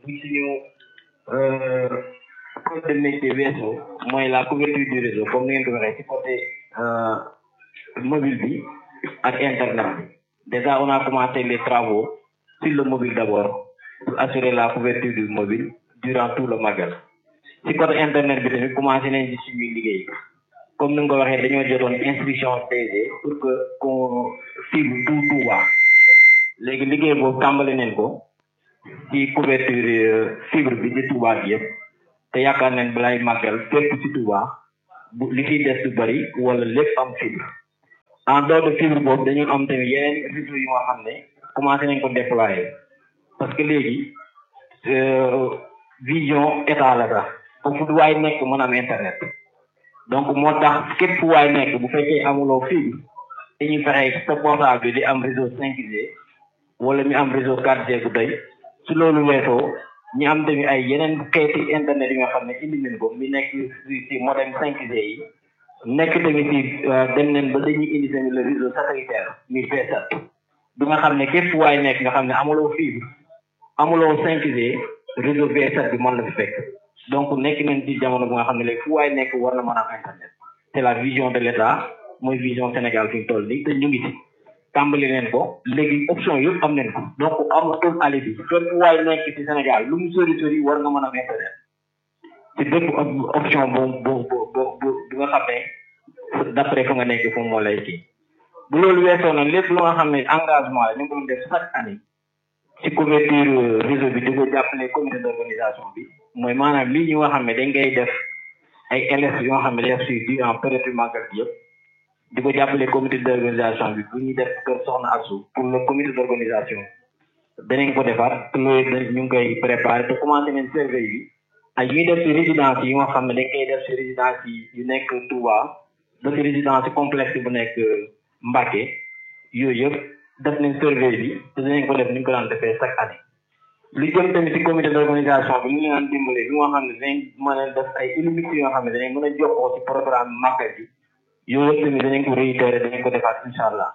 ci suñu code de métier weesoo mooy la couverture du réseau comme ni ngeen ko waxee ci côté mobile bi ak internet bi déjà on a commencé les travaux sur le mobile d'abord pour assurer la couverture du mobile durant tout le magal ci côté internet bi tamit commencé nañ ci suñuy liggéey comme ni nga ko waxee dañoo jotoon instruction DG pour que qu'on fibre tout Touba léegi liggéey boobu tàmbali nañ ko ci couverture fibre bi ci Touba bi yëpp te yaakaar nañ balay màggal fépp ci Touba bu li ciy des du bari wala lépp am fibre en dehors de fibre boobu dañu am tamit yeneen réseau yu nga xam ne commencé nañ ko déployer parce que léegi vision état la sax foofu du waay nekk mën am internet donc moo tax képp fu waay nekk bu fekkee amuloo fibre dañuy fexe sa portable bi di am réseau 5G wala mi am réseau 4G bu doy su loolu weesoo ñi am tamit ay yeneen xeeti internet yi nga xam ne indi nañ ko mi nekk si si modem 5G yi nekk tamit si dem nañ ba dañuy indi tamit le réseau satellitaire mi VSAT bi nga xam ne képp fu waay nekk nga xam ne amuloo fibre amuloo 5G réseau VSAT bi mën la fi fekk donc nekk nañ ci jamono bu nga xam ne léegi fu waay nekk war na mën a am internet c'est la vision de l'État mooy vision Sénégal fi mu toll nii te ñu ngi ci tàmbali leen ko léegi option yëpp am nañ ko donc amatul ali bi fépp fu waay nekk ci Sénégal lu mu sori sori war nga mën a am internet ci bépp option bu bu bu bu bu nga xam ne d'après fa nga nekk fu moo lay kii bu loolu weesoo nag lépp lu nga xam ne engagement la ñu ngi doon def chaque année ci couverture réseau bi di ko jàppale comité d'organisation bi mooy maanaam lii ñu nga xam ne dañ koy def ay LS yoo nga xam ne def suivi en période màggal bi yëpp di ko jàppale comité d'organisation bi bu ñuy def kër soxna Asu pour le comité d'organisation danañ ko defaat loolu ñu ngi koy préparer te commencé nañ surveille bi ak ñuy def ci résidence yi nga xam ne dañ koy def ci résidence yi yu nekk Touba ba ci résidence complexe bu nekk Mbacké yooyu yëpp def nañ surveille bi te dinañ ko def ni ñu ko daan defee chaque année lu jëm tamit ci comité d'organisation bi ñu leen dimbale lu nga xam ne dinañ mën a def ay illimité yoo xam ne danañ mën a jokkoo ci programme màggal bi yooyu yëpp tamit danañ ko réitérer danañ ko defaat incha allah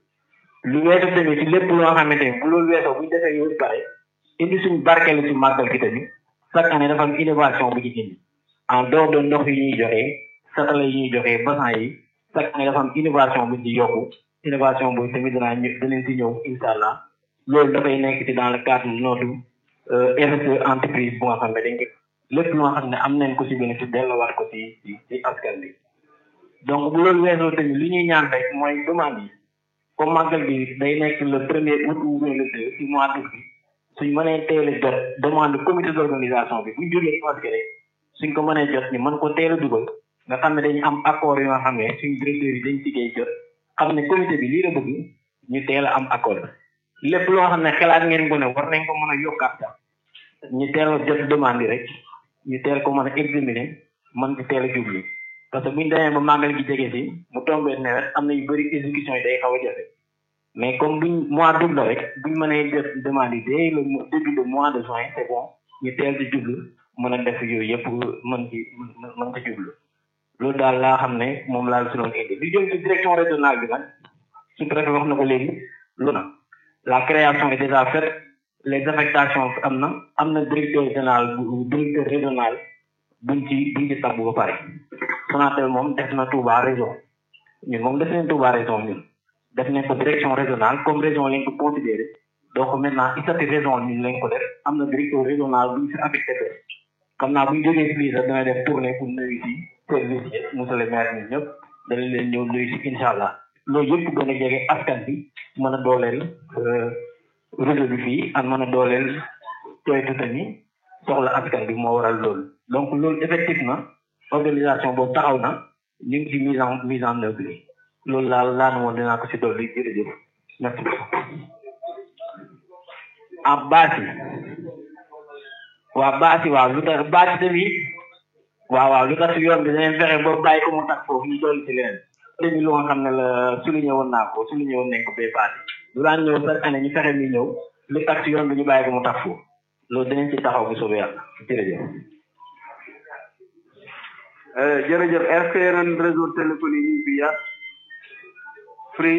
lu weesu tamit ci lépp loo xamante ni bu loolu weesoo bu ñu defee yooyu pare indi suñ barkeelu ci màggal gi tamit chaque année dafa am innovation bu ci indi en dehors de ndox yi ñuy joxee satala yi ñuy joxee bassin yi chaque année dafa am innovation bu ci yokku innovation boobu tamit danaa ñëw danañ ci ñëw incha allah loolu dafay nekk ci dans le cadre de notre RSE entreprise bu nga xam ne dañ ko lépp lu nga xam ne am nañ ko ci bénéfice delloowaat ko ci ci ci askan bi donc bu loolu weesoo tamit li ñuy ñaan rek mooy demande yi comme màggal bi day nekk le premier août ou le deux ci mois d'août bi suñ mënee teel a jot demande comité d'organisation bi buñ jógee parce rek suñ ko mënee jot ni mën ko teel a dugal nga xam ne dañu am accord yoo xam ne suñ directeur yi dañ ciggéey jot xam ne comité bi lii la bëgg ñu teel a am accord lépp loo xam ne xalaat ngeen ko ne war nañ ko mën a yokkaat sax ñu teel a jot demande yi rek ñu teel ko mën a examiner mën ci teel a jublu parce que buñ demee ba màggal gi jege si mu tombé nawet am na yu bëri exécution yi day xaw a jafe mais comme buñ mois d'août la rek buñ mënee jot demande yi dès le début de mois de juin c'est bon ñu teel ci jublu mën a def yooyu yëpp mën ci mën ci jublu loolu daal laa xam ne moom laa si doon indi li jëm ci direction régionale bi nag su préfet wax na ko léegi lu na la création est déjà faite les affectations am na am na directeur régional bu directeur régional buñ ci buñ ci tabbu ba pare Sonatel moom def na Touba région ñun moom def nañ Touba région ñun def nañ ko direction régionale comme région lañ ko considéré donc maintenant isati région ñun lañ ko def am na directeur régional buñ fi affecté be xam naa buñ jógee si lii sax dana def tournée pour nuyu si service yi monsieur le maire ñun ñëpp dana leen ñëw nuyu si incha allah loolu yëpp gën a jege askan bi mën a dooleel réseau bi fii ak mën a dooleel coytu tamit soxla askan bi moo waral loolu donc loolu effectivement organisation boobu taxaw na ñu ngi ci mise en mise en œuvre bi loolu laal laa ne woon dinaa ko si dolli jërëjëf merci ah baasi waaw baasi waaw lu tax baasi tamit waaw waaw lu tax si yoon bi danañ fexe ba bàyyi ko mu tax foofu ñu dolli si leneen tamit lu nga xam ne la souligné woon naa ko souligné woon nañ ko bee baasi lu daan ñëw chaque année ñu fexe mi ñëw lu tax si yoon bi ñu bàyyi ko mu tax foofu loolu danañ ci taxaw bu soobee yàlla jërëjëf jërëjëf est-ce que yeneen réseau téléphonique yi fi ya Free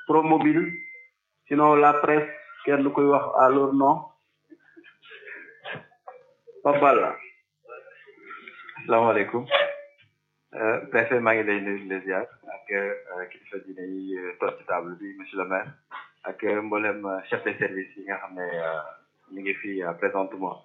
Promobile sinon la presse kenn koy wax à leur nom Pape Balla asalaamaaleykum préfet maa ngi lay nuyu di la ziar ak kilifa diine yi toog ci table bi monsieur le maire ak mboolem chef de service yi nga xam ne ñu ngi fi présentement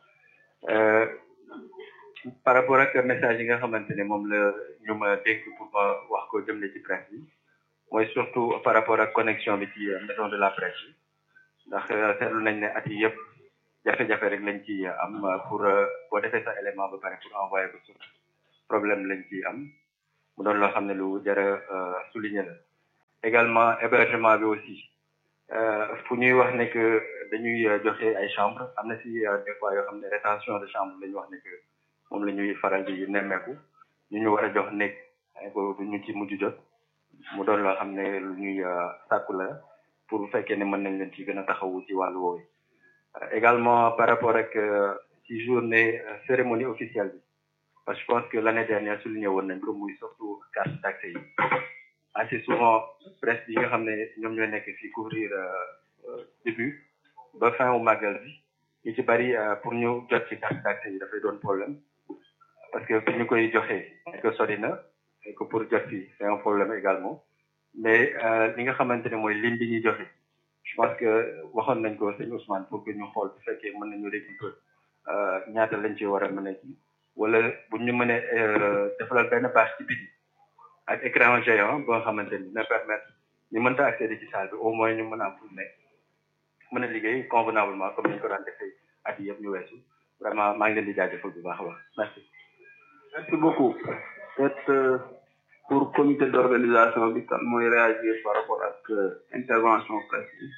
par rapport ak message yi nga xamante ne moom la ñu ma dénk pour ma wax ko jëmle ci presse bi mooy surtout par rapport ak connexion bi ci maison de la presse bi ndax seetlu nañ ne at yi yëpp jafe-jafe rek lañ ci am pour boo defee sa élément ba pare pour envoyer ko sur problème lañ ci am mu doon loo xam ne lu jara souligner la également hébergement bi aussi fu ñuy wax ne que dañuy joxe ay chambre am na si des fois yoo xam ne rétention de chambre la ñu wax ne que moom la ñuy faral di nemmeeku ñu ñu war a jox nekk ko du ñu ci mujj jot mu doon loo xam ne lu ñuy sàkku la pour bu fekkee ne mën nañ leen ci gën a taxawu ci wàllu woowu également par rapport ak ci journée cérémonie officielle bi parce que je pense que l'année dernière souligné woon nañ ko muy surtout carte d'accès yi assez souvent presse yi nga xam ne ñoom ñooy nekk fii couvrir début ba fin au magal bi ñu ci bari pour ñu jot ci carte d'accès yi dafay doon problème parce que fi ñu koy joxee que sori na et que pour jot fii c'est un problème également mais li nga xamante ne mooy ligne bi ñuy joxe je pense que waxoon nañ ko sëñ Ousmane pour que ñu xool bu fekkee mën nañu récupérer ñaata lañ ci war a mën a ci wala bu ñu mënee defalal benn bâche ci biti ak écran géant boo xamante ni dina permettre ñu mënta accéder ci salle bi au moins ñu mën a am fu nekk mën a liggéey convenablement comme ni ñu ko daan defee at yi yëpp ñu weesu vraiment maa ngi leen di jaajëfal bu baax a baax merci. merci beaucoup peut-être pour comité d'organisation bi kan mooy réagir par rapport ak intervention presse bi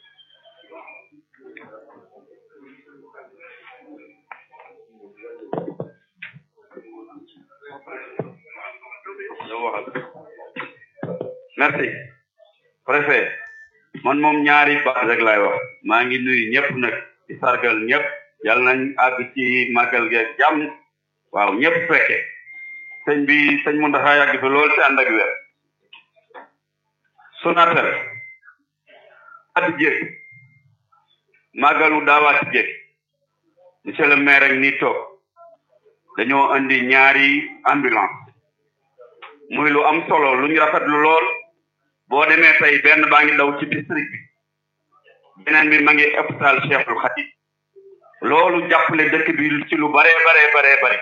merci préfet man moom ñaari baat rek laay wax maa ngi nuyu ñëpp nag di sargal ñëpp yal nañ àgg ci màggal geeg jàmm waaw ñëpp fekke sëñ bi sëñ Mountakha yàgg fi lool ci ànd ak wér Sonatel at jéeg màggalu daawaati jéeg monsieur le maire ak nii toog dañoo andi ñaari ambulance muy lu am solo lu ñu rafetlu lool boo demee tey benn baa ngi daw ci district bi beneen bi ma ngi hôpital Cheikhul Khadim loolu jàppale dëkk bi ci lu baree baree baree bare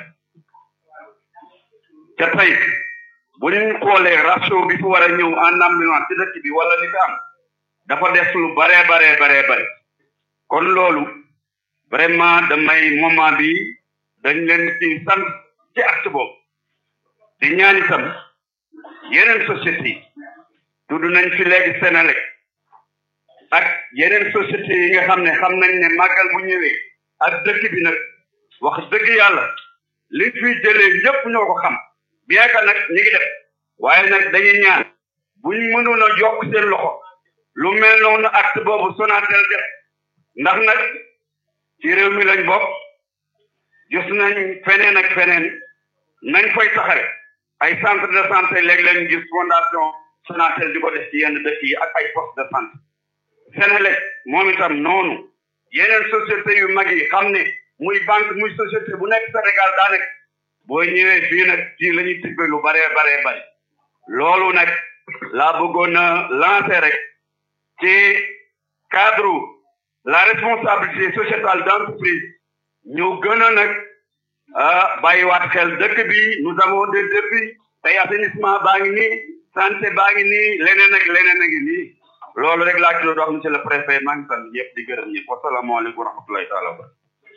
te tey bu ñu xoolee ratio bi fi war a ñëw en ambulance ci dëkk bi wala li fi am dafa des lu baree baree baree bare kon loolu vraiment damay moment bi dañ leen ci sant ci acte boobu di ñaan itam yeneen société yi tudd nañ fi léegi Sénélec ak yeneen société yi nga xam ne xam nañ ne màggal bu ñëwee ak dëkk bi nag wax dëgg yàlla li fi jëlee ñëpp ñoo ko xam bien que nag ñi ngi def waaye nag dañuy ñaan buñ mënoon a yokk seen loxo lu mel noonu acte boobu Sonatel def ndax nag ci réew mi lañ bokk gis nañ feneen ak feneen nañ fay taxare ay centre de santé léeg-léeg ñu gis fondation Sonatel di ko def ci yenn dëkk yi ak ay poste de santé Sénélec moom itam noonu yeneen société yu mag yi xam ne muy banque muy société bu nekk Sénégal daa nekk boo ñëwee fii nag fii la ñuy tibbe lu baree baree bari loolu nag laa bëggoon a lancer rek ci cadre la responsabilité sociétale d'entreprise ñu gën a nag ah bàyyiwaat xel dëkk bi nous avons des défis tey assainissement baa ngi nii santé baa ngi nii leneen ak leneen a ngi nii loolu rek laa ci doon wax monsieur le préfet maa ngi sant ñëpp di gërëm ñëpp wasalaamaaleykum wa rahmatulahi taala wa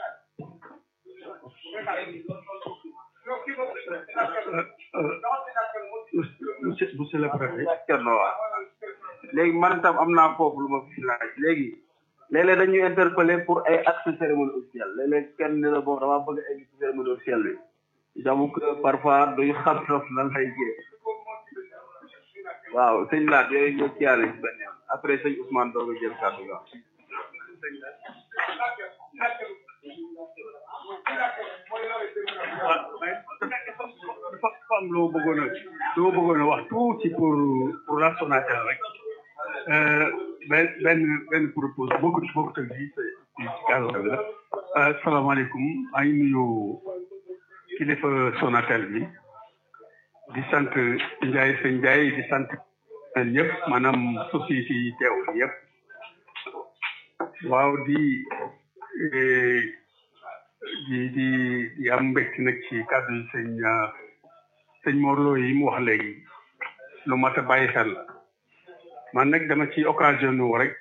monsieur monsieur le préfet Thierno waa léegi man tam am naa foofu lu ma fi laaj léegi léeg-léeg dañuy interpeller pour ay actes cérémonie officielle léeg-léeg kenn ni la boobu damaa bëgg a egg ci cérémonie officielle bi j'avoue que parfois duñu xam trop nan lay jee waaw sëñ laat yooyu ñëw ci yàlla ci benn yoon après sëñ Ousmane doog a jël kàddu ga dafa am loo bëggoon a loo bëggoon a wax tuuti pour pour la Sonatel rek benn benn benn propose bokkut bokkut ak lii ci cadre bi la asalaamaaleykum maa ngi nuyu kilifa Sonatel bi di sant Ndiaye sëñ Ndiaye di sant ñëpp maanaam société yi teew fi yëpp waaw di di di di am mbégte nag ci kàddu yi sëñ sëñ Morlo yi mu wax léegi lu mat a bàyyi xel la man nag dama ci occasion wu rek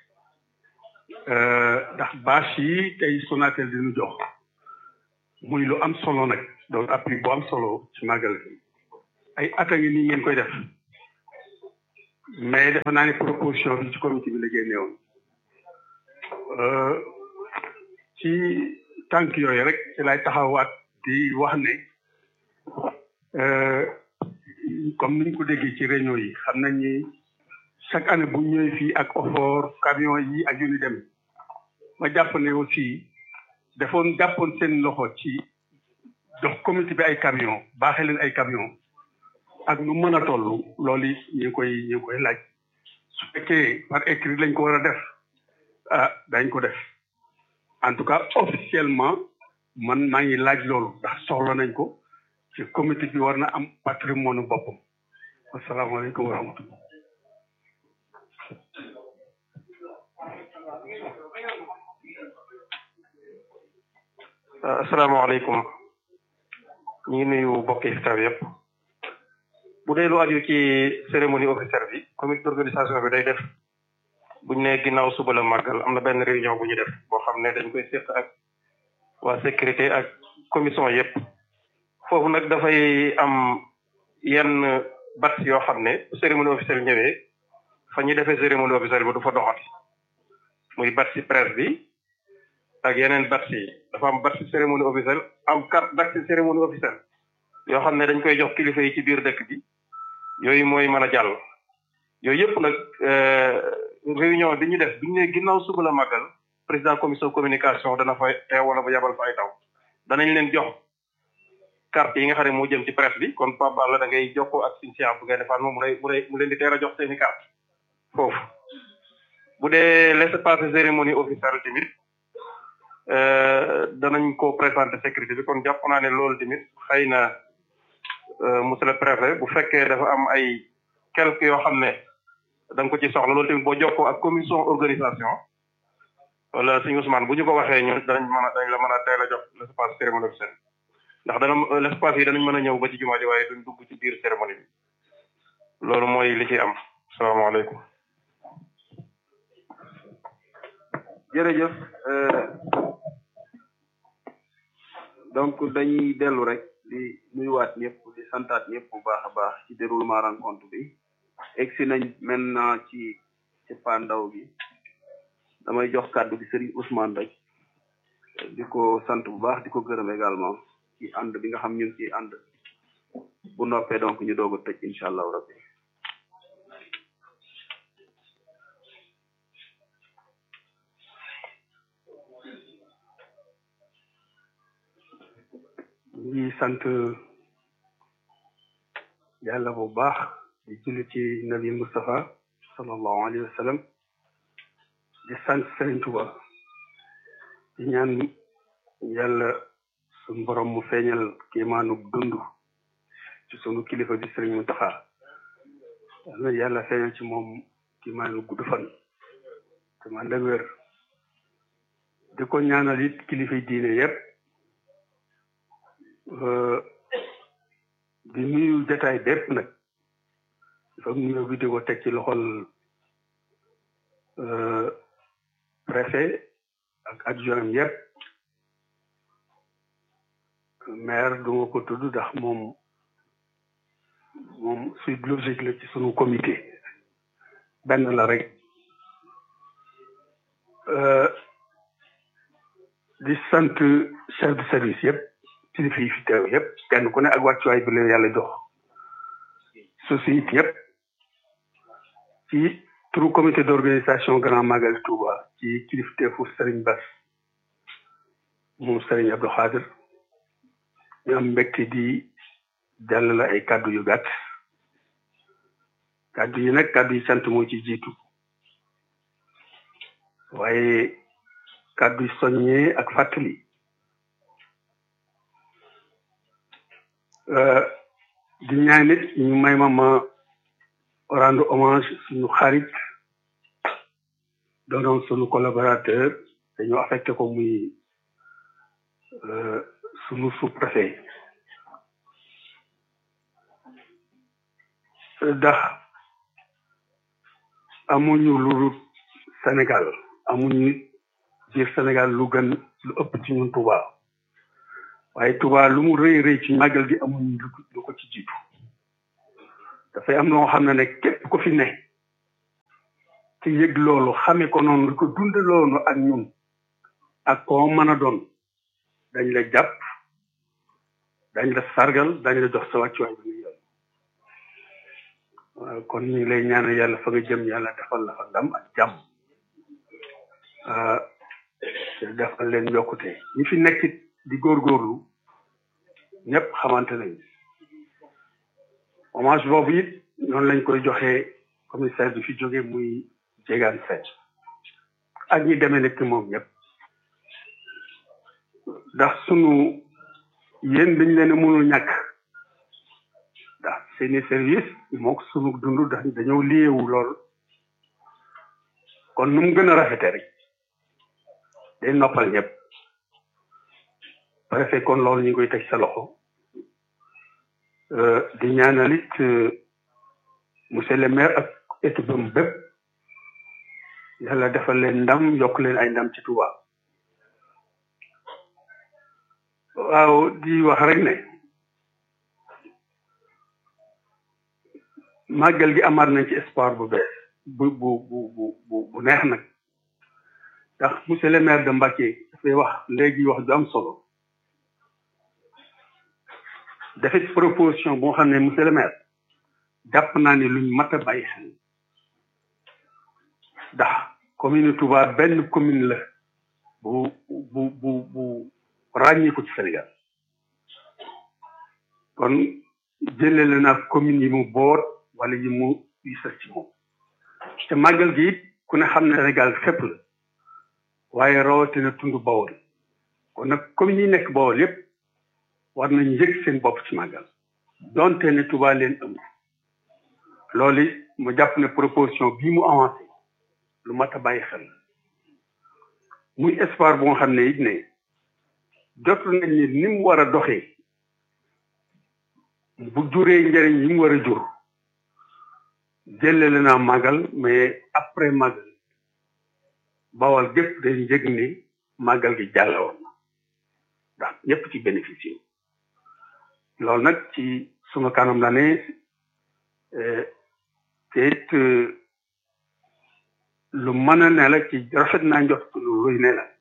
ndax bâche yi tey Sonatel dinu jox muy lu am solo nag doon appui bu am solo ci màggal gi ay at a ngi nii ngeen koy def mais defe naa ne proposition bi ci comité bi la génne woon ci tànk yooyu rek ci lay taxawaat di wax ne comme niñ ko déggee ci réunion yi xam nañ ni chaque année bu ñëwee fii ak offort camion yi ak yu ni dem ma jàpp ne aussi defoon jàppoon seen loxo ci jox comité bi ay camion baaxee leen ay camion ak nu mën a toll loolu it ñu ngi koy ñu ngi koy laaj su fekkee par écrit lañ ko war a def ah dañ ko def en tout cas officiellement man maa ngi laaj loolu ndax soxla nañ ko ci comité bi war na am patrimoine boppam asalaamaaleykum wa rahmatullah asalaamaaleykum ñu ngi nuyu mbokk yi fi taw yëpp bu dee lu aju ci cérémonie officielle bi comité d'organisation bi day def buñ ne ginnaaw suba la màggal am na benn réunion bu ñu def boo xam ne dañ koy séq ak waa sécurité ak commission yëpp foofu nag dafay am yenn bat yoo xam ne cérémonie officielle ñëwee fa ñuy defee cérémonie officielle bi du fa doxati muy bat si presse bi ak yeneen bat yi dafa am bat si cérémonie officielle am carte bat si cérémonie officielle yoo xam ne dañ koy jox kilifa yi ci biir dëkk bi yooyu mooy mën a jàll yooyu yëpp nag réunion bi ñu def bi ñu ne ginnaaw suba la màggal président commission communication dana fa teew wala ba yabal fa ay taw danañ leen jox carte yi nga xam ne moo jëm ci presse bi kon Pape Balla da ngay jokkoo ak suñu bu ngay defaat moom mu lay mu lay mu leen di teel a jox seeni carte foofu bu dee laissez-passer cérémonie officielle tamit danañ ko présenter sécurité bi kon jàpp naa ne loolu tamit xëy na monsieur le préfet bu fekkee dafa am ay quelques yoo xam ne da nga ko ci soxla loolu tamit boo jokkoo ak commission organisation wala suñu Ousmane bu ñu ko waxee ñun danañ mën a dañ la mën a teel a jox l'espace cérémonie officielle ndax dana l'espace yi danañ mën a ñëw ba ci jumaa ji waaye duñ dugg ci biir cérémonie bi loolu mooy li ci am salaamaaleykum jërëjëf donc dañuy dellu rek di nuyuwaat ñëpp di santaat ñëpp bu baax a baax ci déroulement rencontre bi egsi nañ maintenant ci ci pandaw bi damay jox kàddu gi Serigne Ousmane rek di ko sant bu baax di ko gërëm également ci ànd bi nga xam ñu ngi ciy ànd bu noppee donc ñu doog a tëj incha allahu rabbi ngi sant yàlla bu baax di julli ci nabi Mustafa sallallahu alayhi wa sallam di sant Serigne Touba di ñaan yàlla suñu borom mu feeñal kéemaanu dund ci sunu kilifa di Serigne Mountakha yàlla yàlla feeñal ci moom kéemaanu gudd fan te man la wér di ko ñaanal it kilifa diine yépp di nuyu jataay bépp nag dafa nuyu bi di ko teg ci loxol préfet ak adjoint yépp maire du ma ko tudd ndax moom moom suite logique la ci sunu comité benn la rek di sant chef de service yépp kilifa yi fi teew yépp kenn ku ne ak wàccuwaay bi leen yàlla jox société yépp ci turu comité d'organisation Grand Magal Touba ci kilifteefu Serigne Bass moom Serigne Abdou Khadir ñu am mbégte di jàllale ay kàddu yu gàtt kàddu yi nag kàddu yi sant moo ci jiitu waaye kàddu yi soññee ak fàttali di ñaan nit ñu may ma ma rendre hommage suñu xarit doonoon suñu collaborateur dañu affecté ko muy suñu sous-préfet ndax amuñu lu Sénégal amuñu biir Sénégal lu gën lu ëpp ci ñun Touba waaye Touba lu mu rëy rëy ci màggal gi amuñu lu ko ci jiitu dafay am loo xam ne ne képp ko fi ne ci yëg loolu xame ko noonu lu ko dund loolu ak ñun ak koo mën a doon dañ la jàpp dañ la sargal dañ la jox sa wàccuwaay bi nga yoon waaw kon ñu ngi lay ñaanal yàlla fa nga jëm yàlla defal la fa ndam ak jàmm defal leen yokkute ñi fi nekk di góorgóorlu ñëpp xamante nañ hommage boobu it noonu lañ koy joxee commissaire bi fi jóge muy jégaan seet ak ñi demee nekk moom ñëpp ndax sunu yéen dañ leen a mënul ñàkk ndax seeni service mook sunu dund dañ dañoo liyewu lool kon nu mu gën a rafete rek day noppal ñëpp préfet kon loolu ñu ngi koy teg sa loxo di ñaanal it monsieur le maire ak équipe am bépp yàlla defal leen ndam yokk leen ay ndam ci Touba waaw di wax rek ne màggal gi amaat nañ ci espoir bu bees bu bu bu bu bu neex nag ndax monsieur le maire de Mbacké dafay wax léegi wax ju am solo dafay proposition boo xam ne monsieur le maire jàpp naa ne luñ mat a bàyyi xel ndax commune Touba benn commune la bu bu bu bu ràññeeku ci Sénégal kon jëlele naa commune yi mu boot wala yi mu yi sës ci moom te màggal gi it ku ne xam ne Sénégal fépp la waaye rawatina tund Bawol kon nag commune yi nekk Bawol yépp war nañ yëg seen bopp ci màggal donte ne Touba leen ëmb loolu mu jàpp ne proposition bii mu avancé lu mat a bàyyi xel muy espoir bu nga xam ne it ne jot nañ ni ni mu war a doxee bu juree njëriñ yi mu war a jur jëlele naa màggal mais après màggal bawal gépp day njëg ni màggal gi jàllawoon na ndax ñëpp ci bénéficié loolu nag ci suma kanam la ne te it lu mën a ne la ci rafet naa njot lu luy ne la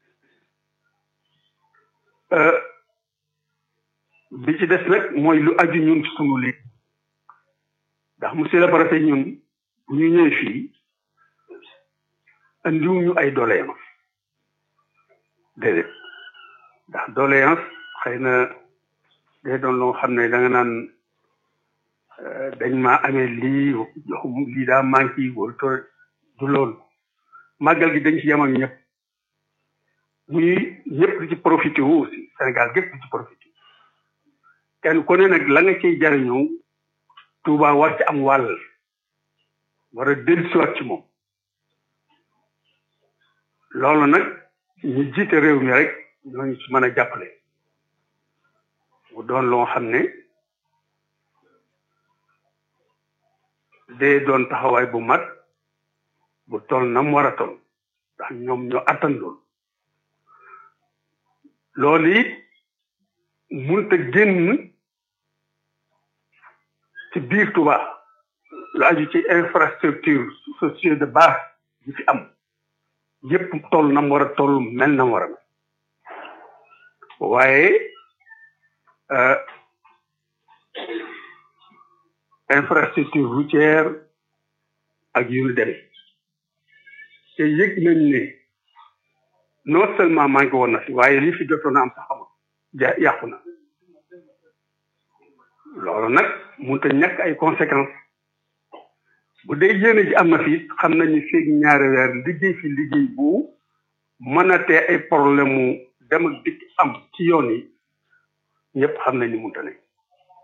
bi ci des nag mooy lu aju ñun sunu léegi ndax monsieur le préfet ñun bu ñu ñëwee fii andiwuñu ay doléance déedéet ndax doléance xëy na day doon loo xam ne da nga naan dañ maa amee lii joxum lii daa manqué yi wala to du loolu màggal gi dañ ci yem ak ñëpp muy ñëpp di ci profité wu aussi Sénégal gépp di ci profité kenn ku ne nag la nga ciy jariñoo Touba war ci am wàll war a dellusiwaat ci moom loolu nag ñu jiite réew mi rek ñooñu ci mën a jàppale mu doon loo xam ne day doon taxawaay bu mat bu toll na mu war a toll ndax ñoom ñoo attandul loolu it munta génn ci biir Touba lu aju ci infrastructure sociale de base yi fi am yépp toll na mu war a toll mel na mu war a mel waaye infrastructure routière ak yu ñu demee te yëg nañ ne non seulement manqué woon na fi waaye li fi jotoon na am sax amul ja yàqu na loolu nag mënut a ñàkk ay conséquences bu dee yéene ji am na fi xam nañu feeg ñaari weer liggéey fi liggéey bu mën a tee ay problème mu dem ak dikk am ci yoon yi ñëpp xam nañ ni mënut a nekk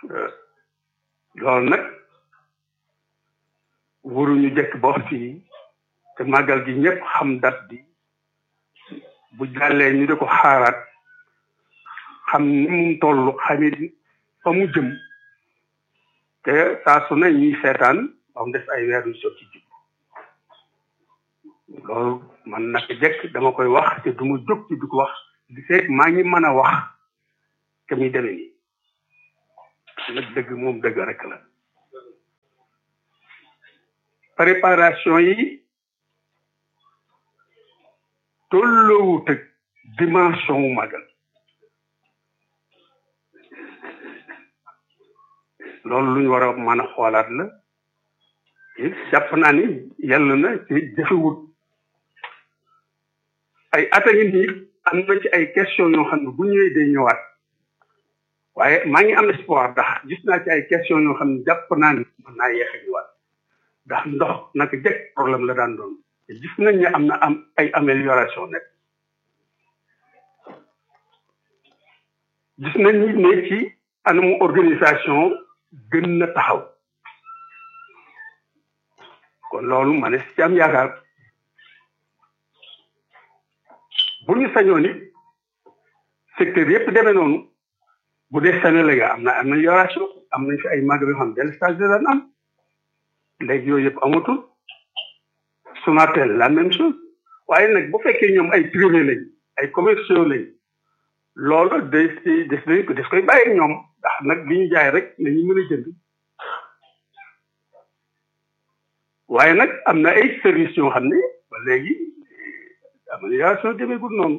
loolu nag waruñu jëkk ba wax fii te màggal gi ñëpp xam date bi bu jàllee ñu di ko xaaraat xam ni mu toll xamit fa mu jëm te saa su ne ñuy seetaan ba mu def ay weer yu sotti jub loolu man naka jëkk dama koy wax te du ma jóg ci di ko wax di seet maa ngi mën a wax te muy demee nii nag dëgg moom dëgg rek la préparation yi tolloowut ak dimension wu magal loolu lu ñu war a mën a xoolaat la jàpp naa ni yàlla na ci jëfewut ay at a ngi nii am na ci ay question yoo xam ne bu ñëwee day ñëwaat waaye maa ngi am espoir ndax gis naa ci ay question yoo xam ne jàpp naa ni mën naa yeex a ñëwaat ndax ndox naka jëkk problème la daan doon te gis nañ ne am na am ay amélioration nekk gis nañ ni ne ci anamu organisation gën na taxaw kon loolu ma ne ci am yaakaar bu ñu sañoon it secteur yëpp demee noonu bu dee Sénégal am na amélioration am nañ fi ay magal yoo xam benn stage de daan am léegi yooyu yëpp amatul Sonatel la même chose waaye nag bu fekkee ñoom ay privé lañ ay commerciaux lañ loolu des ci des nañ ko des koy bàyyi ñoom ndax nag li ñu jaay rek la ñu mën a jënd waaye nag am na ay services yoo xam ne ba léegi amélioration demeegul noonu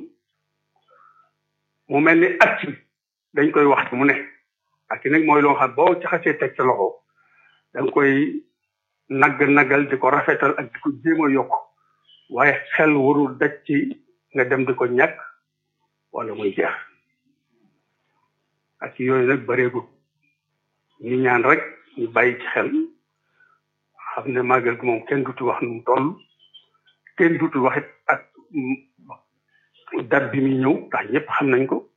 mu mel ni at dañ koy wax mu ne ak nag mooy loo xam boo ci xasee teg sa loxo da nga koy nagg nagal di ko rafetal ak di ko jéem a yokk waaye xel warul daj ci nga dem di ko ñàkk wala muy jeex ak yooyu nag bareegul ñu ñaan rek ñu bàyyi ci xel xam ne màggal gi moom kenn dutu wax nu mu toll kenn dutu waxit ak date bi muy ñëw ndax ñëpp xam nañ ko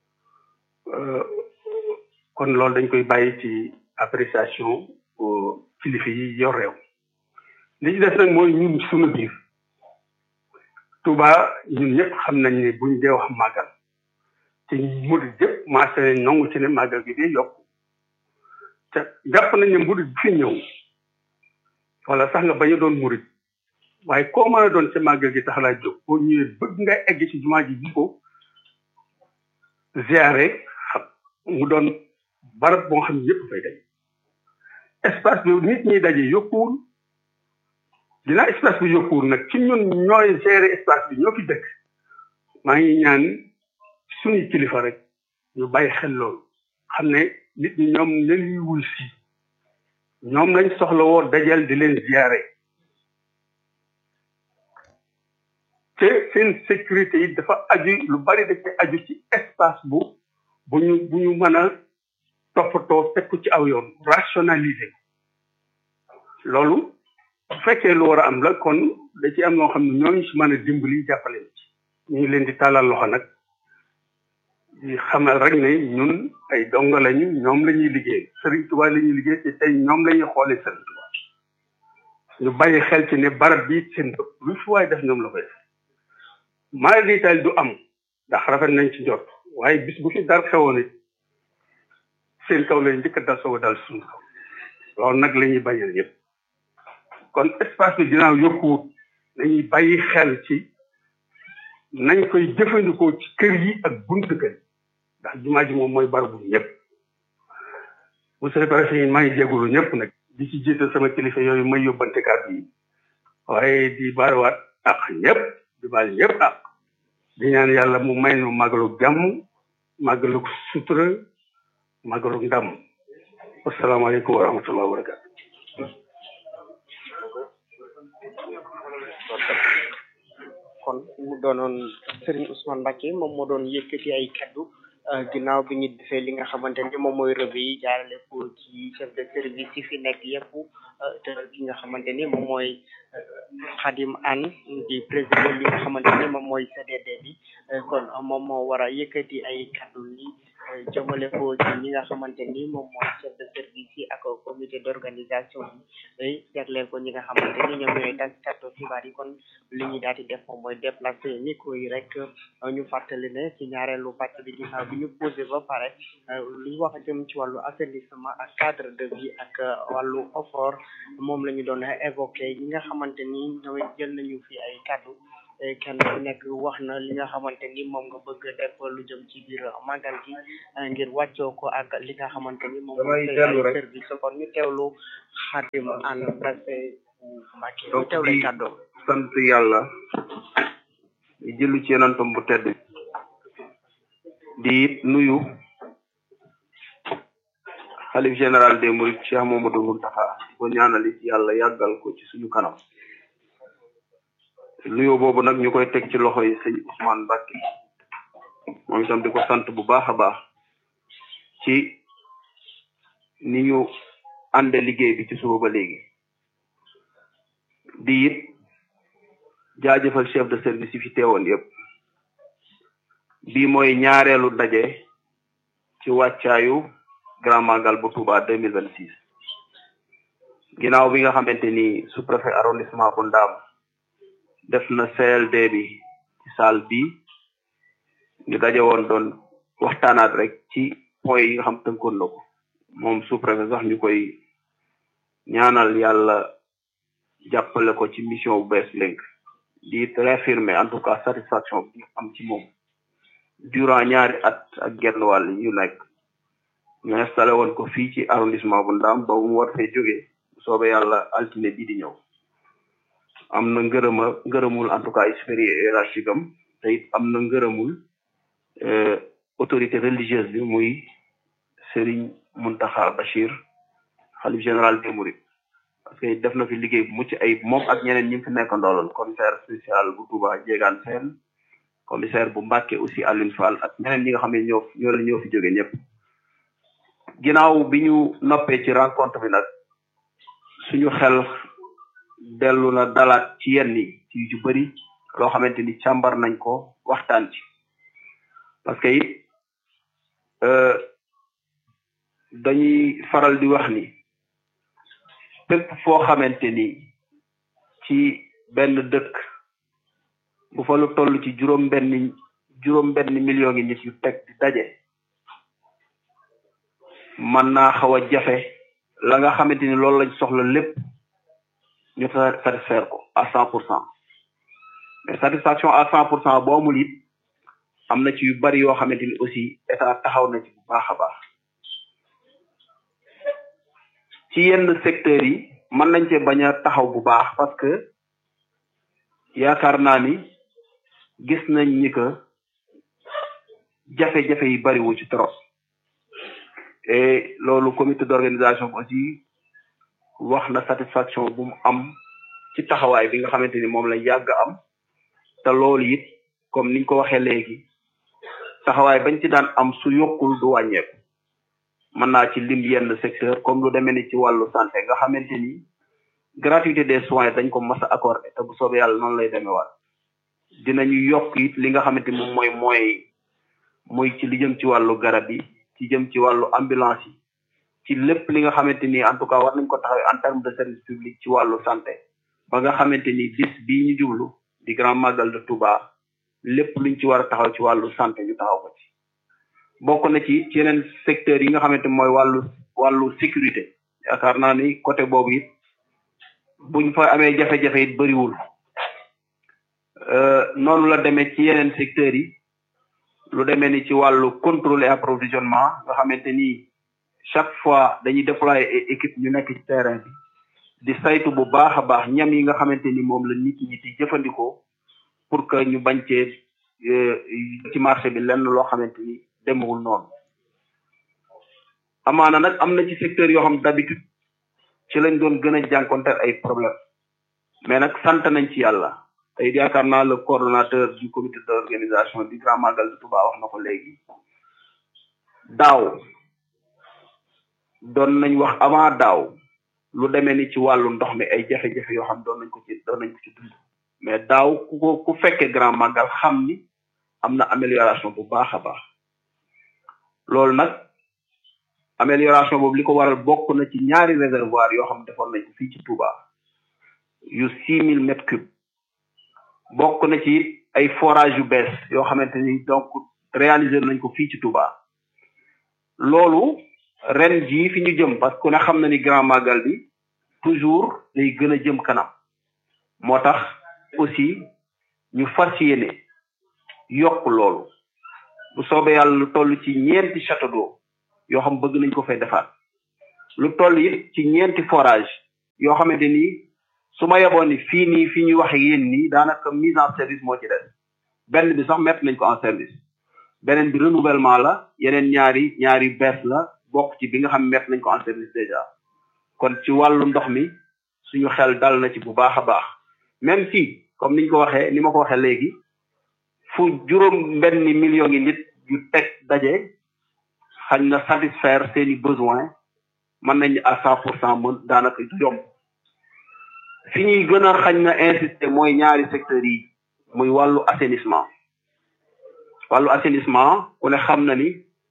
kon loolu dañ koy bàyyi ci appréciation kilifa yi yor réew li ci des nag mooy ñun suñu biir Touba ñun ñëpp xam nañ ne buñ dee wax màggal te murid yëpp maase nañ nangu ci ne màggal gi day yokk te jàpp nañ ne murid bi fi ñëw wala sax nga bañ a doon murid waaye koo mën a doon ca màggal gi tax laa jóg boo ñëwee bëgg nga egg ci jumaa ji bi ko ziare xam mu doon barab boo xam ne yëpp fay daje espace bi nit ñi daje yokkuwul dinaa espace bi yokkuwul nag ci ñun ñooy gérer espace bi ñoo fi dëkk maa ngi ñaan suñuy kilifa rek ñu bàyyi xel loolu xam ne nit ñi ñoom lañuy wuy si ñoom lañ soxla woo dajal di leen ziare te seen sécurité yi dafa aju lu bari da ci aju ci espace bu bu ñu bu ñu mën a toppatoo teg ko ci aw yoon rationaliser loolu bu fekkee lu war a am la kon da ci am loo xam ne ñooñu si mën a dimbali jàppale ci ñu ngi leen di tàllal loxo nag di xamal rek ne ñun ay dongo lañu ñoom la ñuy liggéey Serigne Touba la ñuy liggéey te tey ñoom la ñuy xoolee Serigne Touba ñu bàyyi xel ci ne barab bi seen bëpp lu fi waay def ñoom la koy def maa di tal du am ndax rafet nañ ci jot waaye bis bu fi dar xewoon it seen kaw lañ njëkk a dal soog a dal suñu kaw loolu nag la ñuy bañal yëpp kon espace bi ginnaaw yokkuwut nañuy bàyyi xel ci nañ koy jëfandikoo ci kër yi ak buntu kër ndax jumaa ji moom mooy barabu ñëpp monsieur le préfet yi maa ngi jégalu ñëpp nag di ci jiital sama kilifa yooyu may yóbbante kàddu yi waaye di baarawaat ak ñëpp di baal ñëpp ak di ñaan yàlla mu may nu màggalu jàmm màggalu sutura màggalu ndam asalaamaaleykum wa rahmatullah wa barakatu kon mu doonoon Serigne Ousmane Mbacké moom moo doon yëkkati ay kaddu ginnaaw bi ñu defee li nga xamante ni moom mooy revue yi jaarale ko ci chef de service yi fi nekk yëpp te ki nga xamante ni moom mooy Khadim Anne di président li nga xamante ni moom mooy CDD bi kon moom moo war a yëkkati ay kaddu yi jëmale ko ci ñi nga xamante ni moom mooy chef de service yi ak comité d'organisation bi jagleel ko ñi nga xamante ni ñoom ñooy taskatu xibaar yi kon li ñu daal di def moom mooy déplacer micro yi rek ñu fàttali ne ci ñaareelu pàcc bi ginnaaw bi ñu posé ba pare lu ñu wax jëm ci wàllu assainissement ak cadre de vie ak wàllu offort moom la ñu doon évoqué ñi nga xamante ni ñoom jël nañu fi ay kàddu kenn ku nekk wax na li nga xamante ni moom nga bëgg def lu jëm ci biir màggal gi ngir wàccoo ko ak li nga xamante ni moom mooy ay service kon ñu teewlu xaatim an presse Mbàkke ñu teewlu ay kàddu sant yàlla di jëlu ci yenantam bu tedd di it nuyu xalif général des mourides Cheikh Mamadou Mountakha di ko ñaanal it yàlla yàggal ko ci suñu kanam nuyoo boobu nag ñu koy teg ci loxo yi sëñ Ousmane Mbacke moom itam di ko sant bu baax a baax ci ni ñu ànde liggéey bi ci suba ba léegi di it jaajëfal chef de service yi fi teewoon yëpp bii mooy ñaareelu ndaje ci wàccaayu grand magal bu Touba deux mille vingt six ginnaaw bi nga xamante ni sous préfet arrondissement bu Ndaam def na CLD bi ci salle bi ñu daje woon doon waxtaanaat rek ci point yi nga xam tënkoon na ko moom sous préfet sax ñu koy ñaanal yàlla jàppale ko ci mission bu bees léegi di réaffirmer en tout cas satisfaction bi am ci moom durant ñaari at ak genn wàll yu nekk ñu installé woon ko fii ci arrondissement bu Ndaam ba mu war fee jógee soobe yàlla altine bii di ñëw am na ngërëma ngërëmul en tout cas supérieur hiérarchique am te it am na ngërëmul autorité religieuse bi muy Serigne Mountakha Bachir xalif général des Mourides parce que def na fi liggéey bu mucc ayib moom ak ñeneen ñi fi nekk ndooloon commissaire spécial bu Touba Jégaan Sène commissaire bu Mbàkke aussi Alioune Fall ak ñeneen ñi nga xam ne ñoo ñoo la ñoo fi jóge ñëpp ginnaaw bi ñu noppee ci rencontre bi nag suñu xel dellu na dalaat ci yenn yi ci yu ci bëri loo xamante ni càmbar nañ ko waxtaan ci parce que it dañuy faral di wax ni fépp foo xamante ni ci benn dëkk bu fa lu toll ci juróom benn juróom benn million ngi nit yu teg di daje mën naa xaw a jafe la nga xamante ni loolu lañ soxla lépp ñu satisfaire ko à cent pour cent mais satisfaction à cent pour cent boo amul it am na ci yu bari yoo xamante ni aussi état taxaw na ci bu baax a baax ci yenn secteurs yi mën nañ cee bañ a taxaw bu baax parce que yaakaar naa ni gis nañ ni que jafe-jafe yi bariwu ci trop et loolu comité d'organisation bi aussi wax na satisfaction bu mu am ci taxawaay bi nga xamante ni moom la yàgg am te loolu it comme niñ ko waxee léegi taxawaay bañ ci daan am su yokkul du wàññeeku mën naa ci lim yenn secteur comme lu demee ni ci wàllu santé nga xamante ni gratuité des soins dañ ko mas a accordé te bu soobee yàlla noonu lay demee waat dinañu yokk it li nga xamante ni moom mooy moyens yi muy ci li jëm ci wàllu garab yi ci jëm ci wàllu ambulance yi ci lépp li nga xamante ni en tout cas war nañ ko taxawee en terme de service public ci wàllu santé ba nga xamante ni bis bii ñu jublu di grand magal de Touba lépp luñ ci war a taxaw ci wàllu santé ñu taxaw ko ci bokk na ci ci yeneen secteurs yi nga xamante mooy wàllu wàllu sécurité yaakaar naa ni côté boobu it buñ fa amee jafe-jafe it bëriwul noonu la demee ci yeneen secteurs yi lu demee ni ci wàllu contrôle et approvisionnement nga xamante ni chaque fois dañuy déployer ay équipe ñu nekk ci terrain bi di saytu bu baax a baax ñam yi nga xamante ni moom la nit ñi di jëfandikoo pour que ñu bañ cee ci marché bi lenn loo xamante ni demewul noonu amaana nag am na ci secteur yoo xam d'habitude ci lañ doon gën a jànkonteel ay problème mais nag sant nañ ci yàlla tey yaakaar naa le coordonnateur du comité d'organisation du grand magal de Touba wax na ko léegi daaw doon nañ wax avant daaw lu demee ni ci wàllu ndox mi ay jafe-jafe yoo xam doon nañ ko ci doon nañ ko ci dund mais daaw ku ko ku fekkee grand magal xam ni am na amélioration bu baax a baax loolu nag amélioration boobu li ko waral bokk na ci ñaari réservoir yoo xam ne defoon nañ ko fii ci Touba yu six mille mètres cubes bokk na ci ay forage yu bees yoo xamante ni donc réaliser nañ ko fii ci Touba loolu ren jii fi ñu jëm parce que ku ne xam na ni grand magal bi toujours day gën a jëm kanam moo tax aussi ñu fas yéene yokk loolu bu soobee yàlla lu toll ci ñeenti château d'eau yoo xam bëgg nañ ko fay defaat lu toll it ci ñeenti forage yoo xamante ni su ma yeboon ni fii nii fii ñuy wax ak yéen nii daanaka mise en service moo ci des benn bi sax mettre nañ ko en service beneen bi renouvellement la yeneen ñaari ñaari bees la bokk ci bi nga xam mettre nañ ko en service déjà kon ci wàllu ndox mi suñu xel dal na ci bu baax a baax même si comme niñ ko waxee ni ma ko waxee léegi fu juróom benn million yi nit yu teg daje xañ na satisfaire seeni besoin mën nañ à cent pour cent mën daanaka du yomb fi ñuy gën a xañ na insister mooy ñaari secteurs yi muy wàllu assainissement wàllu assainissement ku ne xam na ni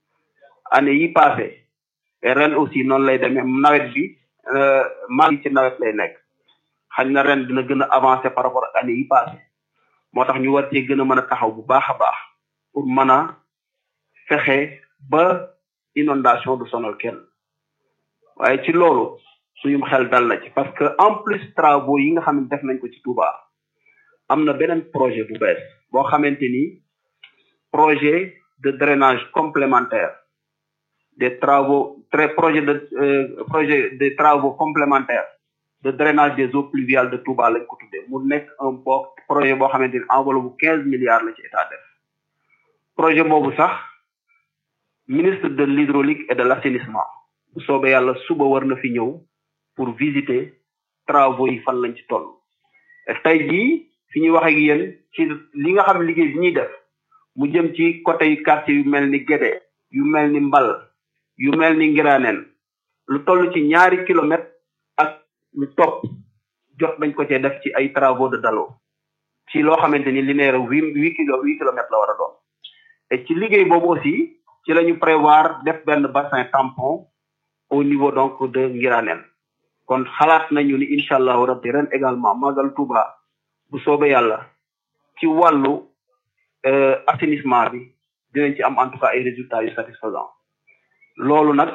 année yi passé et ren aussi noonu lay demee nawet bi maa ngi ci nawet lay nekk xañ na ren dina gën a avancer par rapport ak année yi passé moo tax ñu war cee gën a mën a taxaw bu baax a baax pour mën a fexe ba inondation du sonal kenn waaye ci loolu suñu xel dal na ci parce que en plus travaux yi nga xam ne def nañ ko ci Touba am na beneen projet bu bees boo xamante ni projet de drainage complémentaire des travaux très projet de projet des travaux complémentaires de drainage des eaux pluviales de Touba lañ ko tuddee mu nekk un bo projet boo xamante ni enveloppe bu quinze milliards la ci état def projet boobu sax ministre de l'hydraulique et de l'assainissement bu soobee yàlla suba war na fi ñëw pour visiter travaux yi fan lañ ci toll et tey jii fi ñuy wax ak yéen ci li nga xam liggéey bi ñuy def mu jëm ci côté yu quartier yu mel ni Guédé yu mel ni Mbal yu mel ni Ngiraneen lu toll ci ñaari kilomètres ak lu topp jot nañ ko cee def ci ay travaux de dalo ci loo xamante ni linéaire huit huit kilo huit kilomètres la war a doon et ci liggéey boobu aussi ci la ñu prévoir def benn bassin tampon au niveau donc de Ngiraneen kon xalaat nañu ni incha allahu rabbi ren également magal Touba bu soobee yàlla ci wàllu assainissement bi dinañ ci am en tout cas ay résultats yu satisfaisants loolu nag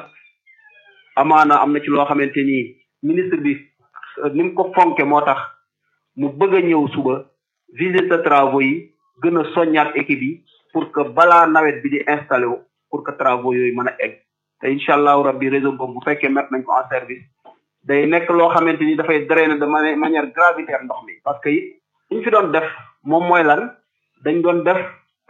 amaana am na ci loo xamante ni ministre bi ni mu ko fonke moo tax mu bëgg a ñëw suba visite travaux yi gën a soññaat équipe yi pour que balaa nawet bi di installé wu pour que travaux yooyu mën a egg te incha allahu rabbi réseau boobu bu fekkee mettre nañ ko en service day nekk loo xamante ni dafay drainer de manière gravitaire ndox mi parce que it ñu fi doon def moom mooy lan dañ doon def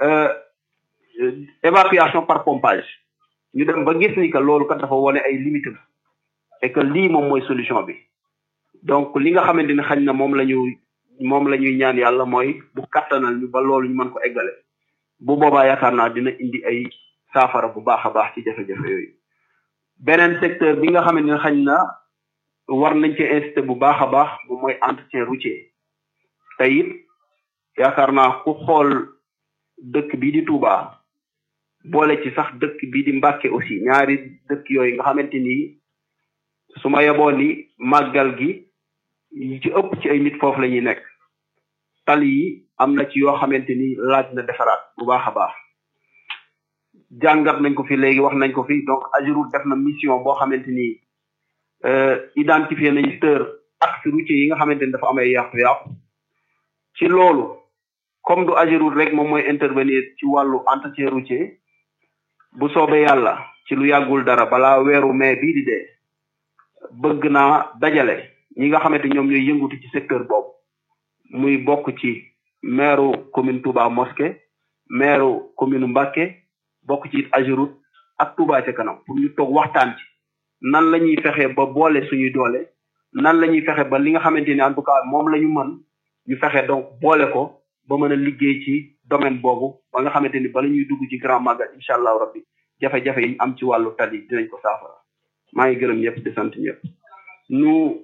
évacuation par pompage ñu dem ba gis ni que loolu kat dafa wone ay limites et que lii moom mooy solution bi donc li nga xamante ni xañ na moom la ñu moom la ñuy ñaan yàlla mooy bu kattanal ñu ba loolu ñu mën ko eggale bu boobaa yaakaar naa dina indi ay saafara bu baax a baax ci jafe-jafe yooyu beneen secteur bi nga xamante ni xañ na war nañ ci inciter bu baax a baax moom mooy entretien routier te it yaakaar naa ku xool dëkk bii di Touba boole ci sax dëkk bii di Mbàkke aussi ñaari dëkk yooyu nga xamante ni su ma yeboon ni màggal gi yi ci ëpp ci ay nit foofu la ñuy nekk tali yi am na ci yoo xamante ni laaj na defaraat bu baax a baax jàngat nañ ko fi léegi wax nañ ko fi donc Ageroute def na mission boo xamante ni identifier nañu tër axe routier yi nga xamante ni dafa am ay yàqu-yàqu ci loolu comme du Ageroute rek moom mooy intervenir ci wàllu entretien routier bu soobee yàlla ci lu yàggul dara balaa weeru mai bii di dee bëgg naa dajale ñi nga xamante ñoom ñooy yëngutu ci secteur boobu muy bokk ci maire commune Touba Mosquée maire commune Mbacké bokk ci it Ageroute ak Touba ca kanam pour ñu toog waxtaan ci nan la ñuy fexe ba boole suñuy doole nan la ñuy fexe ba li nga xamante ni en tout cas moom la ñu mën ñu fexe donc boole ko ba mën a liggéey ci domaine boobu ba nga xamante ni bala ñuy dugg ci grand magal incha allahu rabbi jafe-jafe yi ñu am ci wàllu tali dinañ ko saafara maa ngi gërëm ñëpp di sant ñëpp nous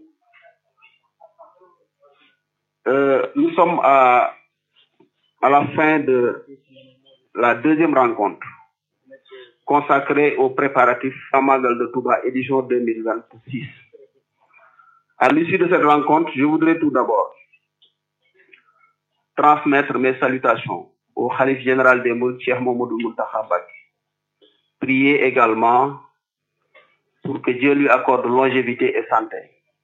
euh, nous sommes à à la fin de la deuxième rencontre consacrée aux préparatifs à Magal de Touba édition 2026. À l'issue de cette rencontre, je voudrais tout d'abord transmettre mes salutations au Khalif général des Mourides, Cheikh Mamadou Mountakha Mbacké. Prier également pour que Dieu lui accorde longévité et santé.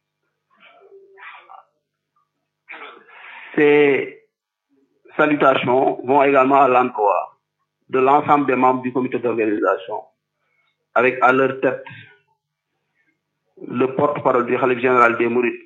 Ces salutations vont également à l'endroit de l'ensemble des membres du comité d'organisation, avec à leur tête le porte-parole du Khalif général des Mourides,